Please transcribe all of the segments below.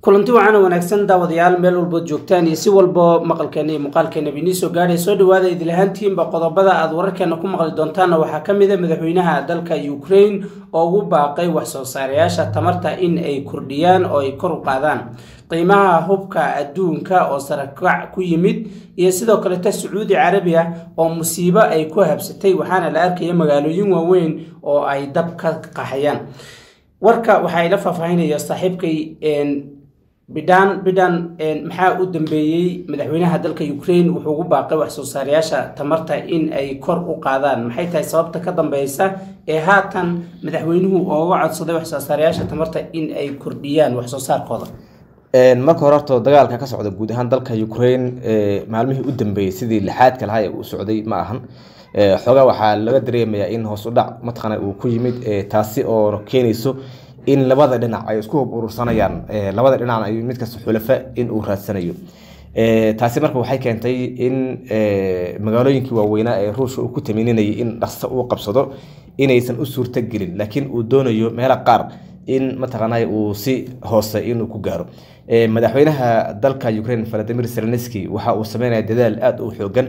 kulanti wacan wanaagsan daawadayaal meel walbood joogtaan iyo si walbo maqalkeena iyo muuqaalkeena ba inii soo gaadhay soo dhawaada idilahaantiinba qodobada aada wararkeena ku maqli doontaanna waxaa ka mid a madaxweynaha dalka ukraine oo ugu baaqay wax soo saarayaasha tamarta in ay kordhiyaan oo ay kor u qaadaan qiimaha hubka adduunka oo sarakac ku yimid iyo sidoo kaleta sacuudi carabiya oo musiibo ay ku habsatay waxaana la arkaya magaalooyin waaweyn oo ay dab ka qaxayaan warka waxaa ila faahfaahinaya saaxiibkay bidhan bidhan maxaa u dambeeyey madaxweynaha dalka ukraine wuxuu ugu baaqay wax soo saarayaasha tamarta in ay kor u qaadaan maxay tahay sababta ka dambeysa ee haatan madaxweynuhu ooga codsaday wax soo saarayaasha tamarta in ay kordhiyaan wax soo saarkooda marka hore horto dagaalka ka socda guud ahaan dalka ukraine maalmihii u dambeeyey sidii lixaadka lahaa ee uu socday ma ahan xoogaa waxaa laga dareemayaa in hoos u dhac mataqaana uu ku yimid taasi oo keenayso in labada dhinac ay isku hub urursanayaan labada dhinacna ay mid kasta xulafa in uu raadsanayo taasi marka waxay keentay in magaalooyinkii waaweynaa ee ruushka uu ku tamininayay in dhaqso uu qabsado inaysan u suurto gelin laakiin uu doonayo meelo qaar in mataqaanay uu si hoose inuu ku gaaro madaxweynaha dalka ukraine valadimir zelenski waxa uu sameynaya dadaal aada u xoogan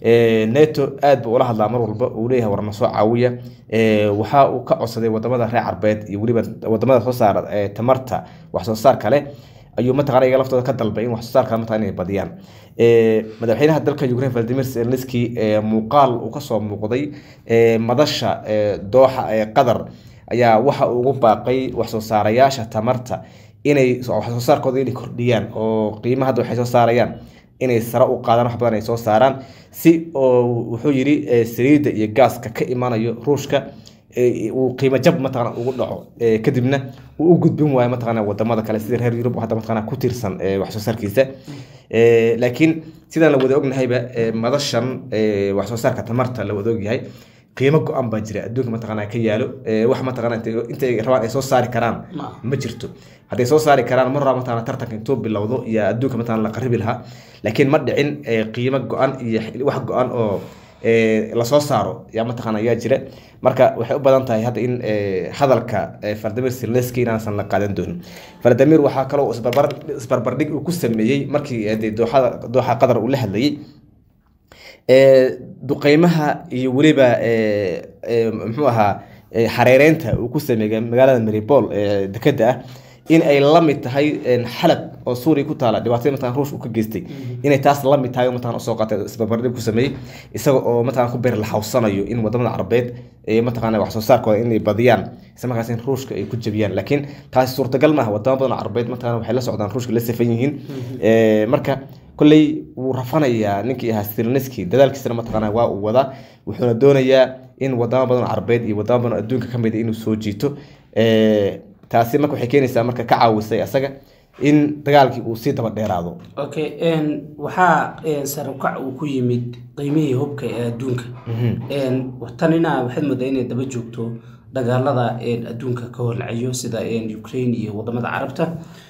neto aad buu ula hadlaa mar walba uu leeyahay warna soo caawiya waxa uu ka codsaday wadamada reer carbeed iyo weliba wadamada soo saara tamarta wax soo saar kale ayuu mataqana iyaga laftooda ka dalbay in wax soo saarka mataqana inay badiyaan madaxweynaha dalka ukraine valadimir zelenski muuqaal uu kasoo muuqday madasha dooxa ee qatar ayaa waxa uu ugu baaqay wax soo saarayaasha tamarta inay wax soo saarkooda inay kordhiyaan oo qiimaha hadda waxay soo saarayaan inay sare u qaadaan wax badan ay soo saaraan si oo wuxuu yidhi saliidda iyo gaaska ka imanayo ruushka uu qiimo jab mataqana ugu dhaco kadibna uu u gudbin waayo mataqana wadamada kale sida reer yurub hadda mataqana ku tiirsan wax soo saarkiisa laakiin sidaan la wada ognahayba madashan wax soo saarka tamarta la wada ogyahay qiimo go-an baa jira adduunka mataqana ka yaalo wax mataqana intay rabaan ay soo saari karaan ma jirto hadday soo saari karaan mar rabaa mataqana tartanka intuu bilowdo iyo adduunka mataqana la qaribi lahaa laakiin ma dhicin qiimo go-an iyo wax go-an oo lasoo saaro yaa mataqana yaa jira marka waxay u badan tahay hadda in hadalka valadimir zelenski inaansan la qaadan doonin valadimir waxaa kaloo isbarbardhig uu ku sameeyey markii dooxada dooxa qatar uu la hadlayey duqeymaha iyo weliba muxuu ahaa xareereynta uu ku sameeyay magaalada maribol ee dekeda ah in ay la mid tahay xalab oo suuriya ku taala dhibaatada mataqan ruush uu ka geystay inay taas la mid tahay mataqan usoo qaatay isbarbardhig ku sameeyey isaga oo mataqan ku beer la xawsanayo in wadamada carabeed ee mataqana wax soo saarkooda inay badiyaan isla markaas in ruushka ay ku jabiyaan laakiin taasi suurtagal maaha wadamo badan oo carabeed mataqana waxay la socdaan ruushka la safan yihiin marka kolley wuu rafanayaa ninkii ahaa sirneski dadaalkiisana mataqana waa uu wadaa wuxuuna doonayaa in wadamo badan oo carabeed iyo wadamo badan oo adduunka ka mid inuu soo jiito taasi marka waxay keenaysaa marka ka caawisay asaga in dagaalkii uu sii daba dheeraado okay waxaa sarukac uu ku yimid qiimihii hubka ee adduunka tanina waxaad moodaa inay daba joogto dagaalada adduunka ka horlacayo sida ukraine iyo wadamada carabta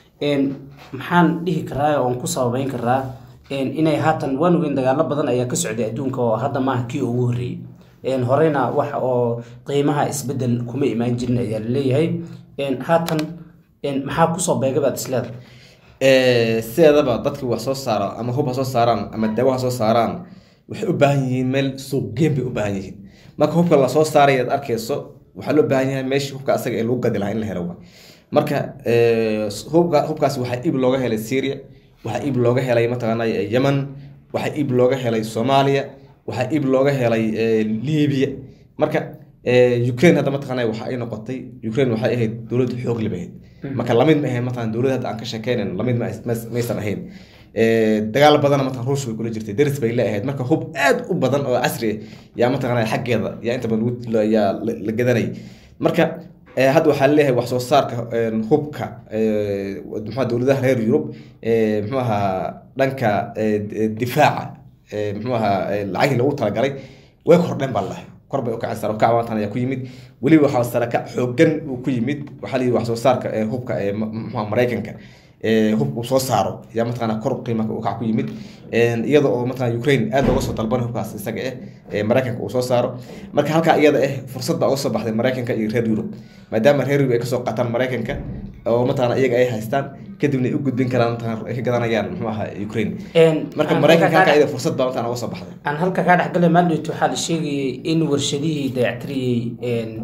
maxaan dhihi karaa oon ku sababeyn karaa inay haatan waan ogeyn dagaalo badan ayaa ka socday adduunka oo hadda maaha kii ugu horreeyey horeyna wax oo qiimaha isbedel kuma imaan jirin ayaa laleeyahay haatan maxaa kusoo beega baad isleeda sideedaba dadkii wax soo saara ama hub ha soo saaraan ama daawo ha soo saaraan waxay u baahan yihiin meel suuqgeen bay u baahan yihiin marka hubka lasoo saaray aad arkeyso waxaa loo baahan yahay meeshii hubka asaga ee lagu gadi lahaa in la helo marka hubka hubkaasi waxaa iib looga helay syria waxaa iib looga helay mataqaana yemen waxaa iib looga helay soomaaliya waxaa iib looga helay libiya marka ukraine hadda mataqaana waxa ay noqotay ukraine waxay ahayd dowlad xoog leh ahayd marka lamid ma ahayn mataqana dowlad hadda aan ka sheekeynan lamid maysan ahayn dagaal badana mataqan ruush bay kula jirtay deris bay leeahayd marka hub aad u badan oo casri ah yaa mataqana xaggeeda yaa inta badan yaa la gadanay marka hadda waxaa leeyahay wax soo saarka hubka mxua dowladaha reer yurub mxuu ahaa dhanka difaaca mxuu ahaa lacagii lagu talagalay way kordheen baa lahay kor bay ukaceen sarakac maantan ayaa ku yimid weliba waxaa sarakac xoogan uu ku yimid waxaa layidhi wax soo saarka hubka ee mxua maraykanka hub uu soo saaro yaa mataqana kor qiima ukac ku yimid iyada oo mataqana ukraine aad looga soo dalban hubkaas isaga eh maraykanka uu soo saaro marka halkaa iyada eh fursad baa uga soo baxday maraykanka iyo reer yurub maadaama reer yurub ay kasoo qaataan maraykanka oo mataqana iyaga ay haystaan kadibna ay u gudbin karaan mataqana ay ka gadanayaan muxuu ahaa ukraine marka maraykanka halkaa iyada fursad baa mataqana uga soo baxday aan halka kaa dhexgalay maalidhit waxaa la sheegayay in warshadihii dayactiriyey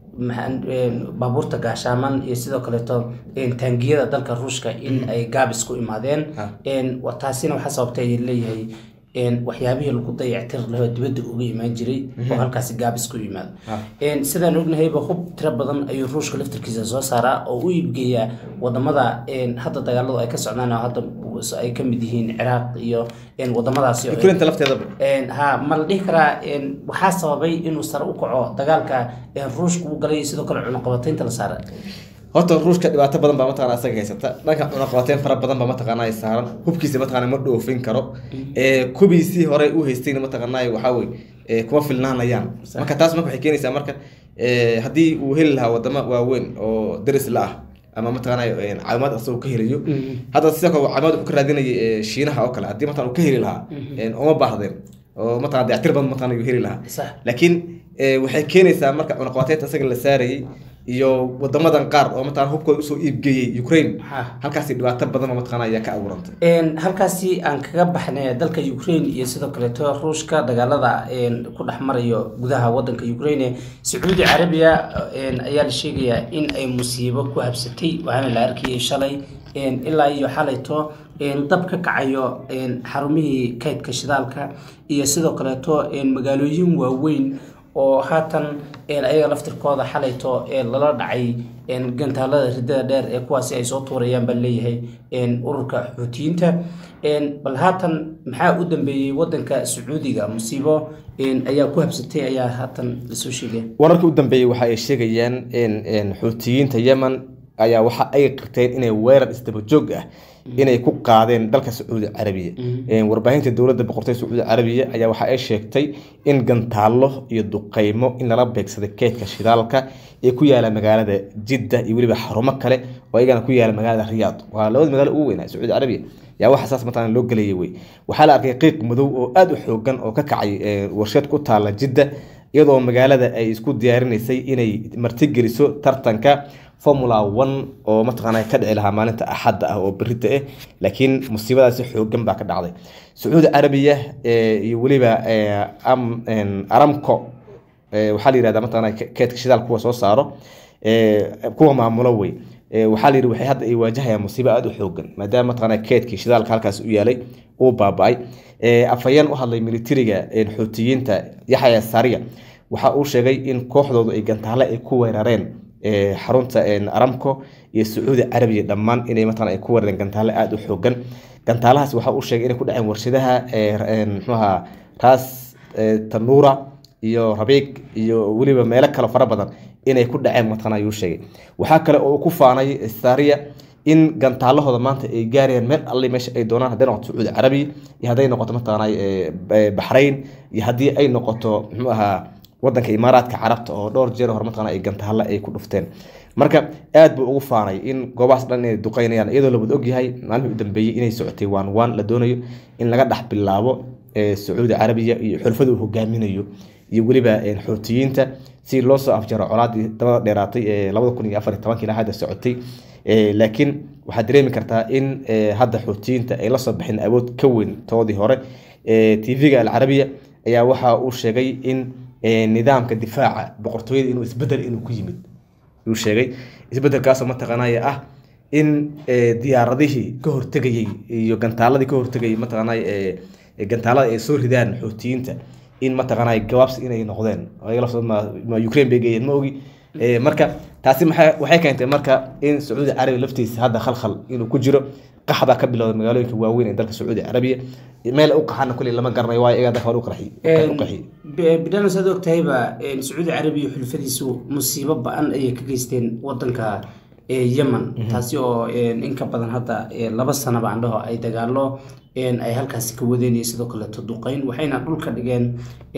baabuurta gaashaaman iyo sidoo kaleeto taangiyada dalka ruushka in ay gaabis ku imaadeen taasina waxaa sababtay leeyahay waxyaabihii lagu dayactir laho dibadda uga imaan jiray oo halkaasi gaabis ku yimaado sidaan ognahayba hub tiro badan ayuu ruushka laftarkiisa soo saaraa oo u iibgeeyaa wadamada hadda dagaaladu ay ka socdaan oo hadda ay ka mid yihiin ciraaq iyo wadamadaasi ukrainta lafteedaba ha ma la dhihi karaa waxaa sababay inuu sare u kaco dagaalka ruushka uu galay sidoo kale cunaqabataynta la saara horta ruushka dhibaato badan baa mataqana isaga haysata dhanka cunaqabateyn fara badan baa mataqana ay saaran hubkiisa mataqana ma dhoofin karo kubiisii hore u haystayna mataqana waxaa wey kuma filnaanayaan marka taas marka waxay keenaysaa marka haddii uu heli lahaa wadamo waaweyn oo daris la ah ama mataqana caawimaad asagoo ka helayo hadda sidoo kale caawimaad wuxuu ka raadinayay shiinaha oo kale haddii mataqana uu ka heli lahaa uma baahdeen oo mataqana dayactir badan mataqana uu heli lahaa laakiin waxay keenaysaa marka cunaqabateynta isaga la saarayay iyo wadamadan qaar oo mataqana hubkooda usoo iibgeeyey ukraine halkaasi dhibaato badan oo mataqana ayaa ka abuurantay halkaasi aan kaga baxnay dalka ukraine iyo sidoo kaleeto ruushka dagaalada ku dhex marayo gudaha wadanka ukraine sacuudi carabiya ayaa la sheegayaa in ay musiibo ku habsatay waxaana la arkayay shalay ilaa iyo xalayto dab ka kacayo xarumihii kaydka shidaalka iyo sidoo kaleeto magaalooyin waaweyn oo haatan ayaga laftirkooda xalayto lala dhacay gantaalada ridada dheer ee kuwaasi ay soo tuurayaan baa leeyahay ururka xuutiyiinta bal haatan maxaa u dambeeyey wadanka sacuudiga musiibo ayaa ku habsatay ayaa haatan lasoo sheegaya wararka u dambeeyey waxa ay sheegayaan xuutiyiinta yemen ayaa waxa ay qirteen inay weerar isdaba joog ah inay ku qaadeen dalka sacuudi carabiya warbaahinta dowladda boqortooyda sacuudi carabiya ayaa waxa ay sheegtay in gantaallo iyo duqeymo in lala beegsaday keydka shidaalka ee ku yaala magaalada jidda iyo weliba xarumo kale oo iyagana ku yaala magaalada riyaad waa labada magaalo ugu weynaa sacuudi carabiya yaa waxa saas mataqana loo gelayay wey waxaa la arkay qiiq madow oo aada u xoogan oo ka kacay warshad ku taala jidda iyadoo magaalada ay isku diyaarinaysay inay martigeliso tartanka formula one oo mataqaana ka dhici lahaa maalinta axadda ah oo berita ah laakiin musiibadaasi xoogan baa ka dhacday sacuudi carabiya iyo weliba aramco waxaa la yihahda mataqana keedka shidaal kuwa soo saaro kuwa maamulo wey waxaa la yidhi waxay hadda ay waajahayaan musiibo aada u xoogan maadaama mataqana keedkii shidaalka halkaas u yaalay uu baaba-ay afhayeen u hadlay militariga xuutiyiinta yaxya sariya waxa uu sheegay in kooxdoodu ay gantaale ay ku weerareen xarunta aramco iyo sacuudi carabiya dhammaan inay mataqana ay ku weerareen gantaale aada u xoogan gantaalahaas waxa uu sheegay inay ku dhaceen warshadaha mxuaha ras tanuura iyo rabiig iyo weliba meelo kale fara badan inay ku dhaceen mataqana ayuu sheegay waxaa kale oo uu ku faanay sariya in gantaalahooda maanta ay gaarayaan meel alle meesha ay doonaan hadday noqoto sacuudi carabiya iyo hadday noqoto mataqana baxrayn iyo haddii ay noqoto muxuu ahaa wadanka imaaraadka carabta oo dhowr jeer hore mataqana ay gantaale ay ku dhufteen marka aad buu ugu faanay in goobahaas dhan inay duqeynayaan iyadoo labad ogyahay maalmihii u dambeeyey inay socotay waan waan la doonayo in laga dhex bilaabo sacuudi carabiya iyo xulfada uu hogaaminayo iyo weliba xuutiyiinta si loo soo afjaro colaadii dabada dheeraatay ee labada kun iyo afar iyo tobankii ilaa hadda socotay laakiin waxaad dareemi kartaa in hadda xuutiyiinta ay la soo baxeen awood ka weyn toodii hore tv-ga alcarabiya ayaa waxa uu sheegay in nidaamka difaaca boqortooyada inuu isbedel inuu ku yimid uu sheegay isbedelkaasoo mataqaanaya ah in diyaaradihii ka hortegayey iyo gantaaladii ka hortegayay mataqaanay gantaalada ay soo ridaan xuutiyiinta in mataqaanay gabaabsi inay noqdeen ma ukraine bay geeyeen ma ogi marka taasi maxay waxay keentay marka in sacuudi carabiya laftiisa hadda khalkhal inuu ku jiro qax baa ka bilowday magaalooyinka waaweyn ee dalka sacuudi carabiya meel u qaxana kuley lama garanayo waayo iyagaa dalka hore u qaxiyey bidhana saad ogtahayba sacuudi carabiya xulfadiisu musiibo ba-an ayay ka geysteen wadanka yemen taasi oo in ka badan hadda laba sanaba andhaho ay dagaalo ay halkaasi ka wadeen iyo sidoo kaleeto duqeyn waxayna dhulka dhigeen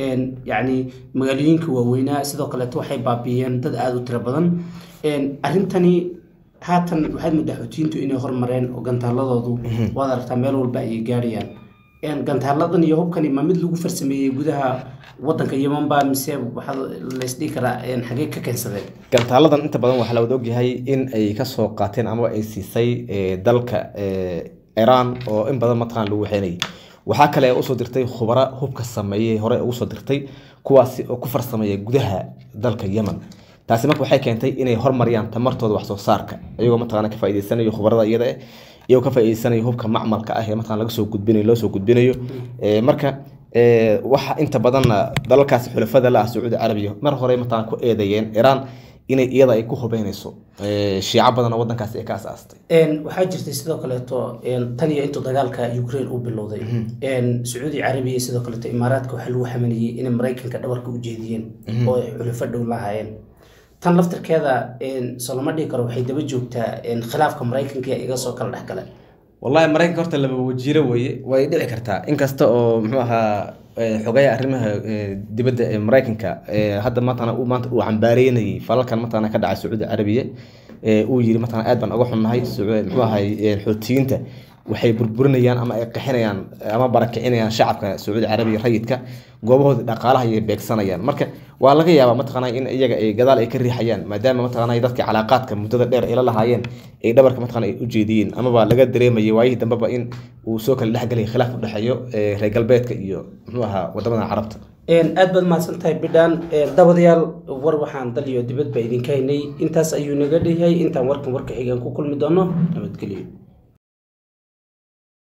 yacni magaalooyinka waaweynaa sidoo kaleeto waxay baabiiyeen dad aada u tiro badan arrintani haatan waxaad moodaa xuutiyiintu inay hormareen oo gantaaladoodu waad aragtaa meel walba ayay gaarayaan gantaaladan iyo hubkani ma mid lagu farsameeyey gudaha wadanka yeman baa mise waxaa laysdhihi karaa xagee ka keensadeen gantaaladan inta badan waxaa la wada ogyahay in ay kasoo qaateen amaba ay siisay dalka iran oo in badan mataqaan lagu waxeynayay waxaa kale usoo dirtay khubaro hubka sameeyey hore ugu soo dirtay kuwaasi oo ku farsameeya gudaha dalka yemen taasi marka waxay keentay inay hormariyaan tamartooda wax soo saarka iyagoo mataqaana ka faa'iideysanayo khubarada iyada eh iyagoo ka faa'iideysanayo hubka macmalka ah ee mataqana laga soo gudbinayo loo soo gudbinayo marka waxa inta badanna dalalkaasi xulafada la ah sacuudi carabiya mar hore mataqana ku eedeeyeen iran inay iyada ay ku hubeynayso shiico badan oo wadankaasi ay ka asaastay waxaa jirtay sidoo kaleeto tan iyo intuu dagaalka ukraine u bilowday sacuudi carabiya sidoo kaleeto imaaraadka waxaa lagu xamanayey inay maraykanka dhabarka u jeediyeen oo ay xulafo dhow lahaayeen tan laftirkeeda soloma dhihi karo waxay daba joogtaa khilaafka maraykanka ee iga soo kala dhexgala wallahi maraykanka horta laba wajiiro weye way dhici kartaa inkasta oo muxuu ahaa xogaya arrimaha dibadda ee maraykanka hadda mataqana uu maanta uu cambaareynayay falalkan mataqana ka dhacay sacuudi carabiya uu yiri mataqana aad baan uga xunnahay muxuu ahay xoutiyiinta waxay burburinayaan ama ay qixinayaan ama barakicinayaan shacabka sacuudi carabiya rayidka goobahooda dhaqaalaha ayay beegsanayaan marka waa laga yaabaa mataqana in iyaga ay gadaal ay ka riixayaan maadaama mataqana dadka calaaqaadka muddada dheer ay la lahaayeen ay dhabarka mataqana ay u jeediyeen amaba laga dareemayay waayihii dambeba in uu soo kala dhexgelaya khilaaf u dhexeeyo reer galbeedka iyo muxuu ahaa wadamada carabta aad baad mahadsan tahay bidhaan dabadayaal war waxaan dal iyo dibadba idinka haynay intaas ayuu naga dheyahay intaan warkan warka xigaan ku kulmi doono nabadgelyo